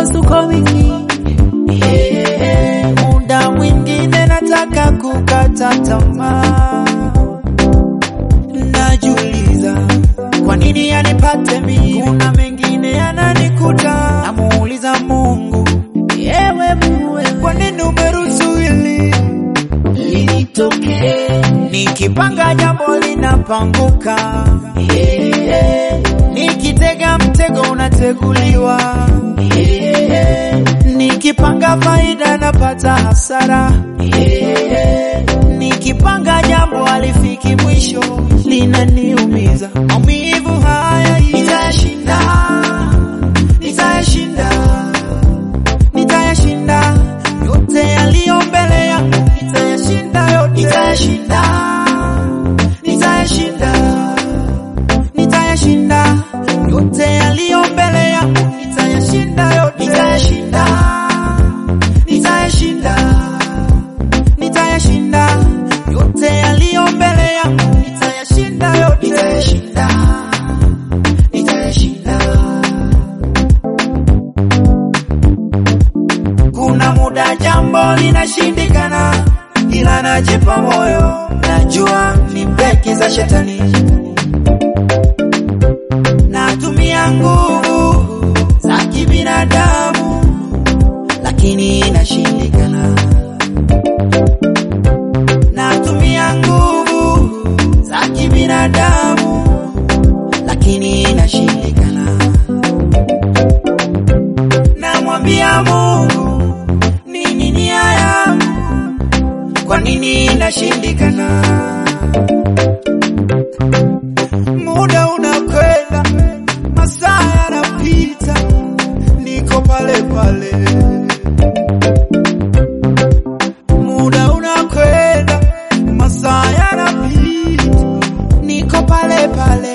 mipasuko mingi yeah. Muda mwingine nataka kukata tamaa, najiuliza kwa nini yanipate mimi, kuna mengine yananikuta, namuuliza Mungu, yewe muwe, kwa nini umeruhusu hili linitokee? Nikipanga jambo linapanguka, yeah. Nikitega mtego unateguliwa, yeah. Nikipanga faida napata hasara, yeah. Nikipanga jambo halifiki mwisho, linaniumiza. Maumivu haya nitayashinda, nitayashinda, nitayashinda yote yaliyo mbele yangu, nitayashinda yote, nitayashinda, nitayashinda, nitayashinda yote yaliyo mbele yangu, nitayashinda yote, nitayashinda, nitayashinda, nitayashinda yote yaliyo mbele yangu, nitayashinda yote, nitayashinda, nitayashinda. Kuna muda jambo linashindikana, ila najipa moyo, najua ni breki za shetani. Natumia nguvu za kibinadamu, lakini inashindikana. Natumia nguvu za kibinadamu, lakini inashindikana. Namwambia Mungu, nini nia yangu? Kwa nini inashindikana? Muda unakwenda, masaa yanapita, niko pale pale. Muda unakwenda, masaa yanapita, niko pale pale.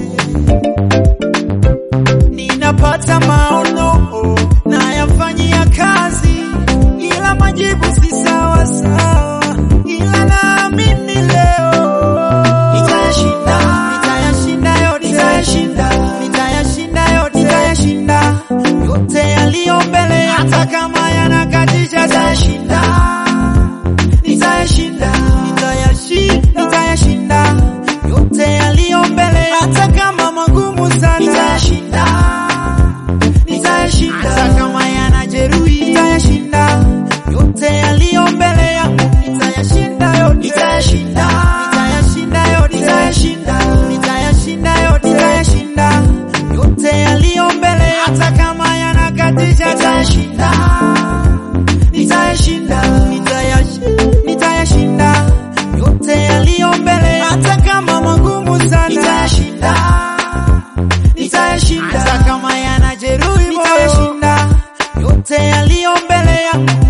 Ninapata maono nayafanyia kazi, ila majibu si sawa sawa, ila naamini leo nitayashinda, nitayashinda yote, nitayashinda, nitayashinda yote, nitayashinda yote yaliyo mbele, hata kama yanakatisha, nitayashinda, nitayashinda, nitayashinda, nitayashinda yote yaliyo mbele, hata kama magumu sana, nitayashinda nitayashinda hata kama yanajeruhi, nitayashinda yote yaliyo mbele yangu, nitayashinda yote, nitayashinda, nitayashinda yote, nitayashinda, nitayashinda yote, nitayashinda yote yaliyo mbele, hata kama yanakatisha, nitayashinda, nitayashinda, nitayashinda, nitayashinda yote yaliyo mbele, hata kama magumu sana, nitayashinda nitayashinda hata kama yanajeruhi, nitayashinda yote yaliyo mbele yangu,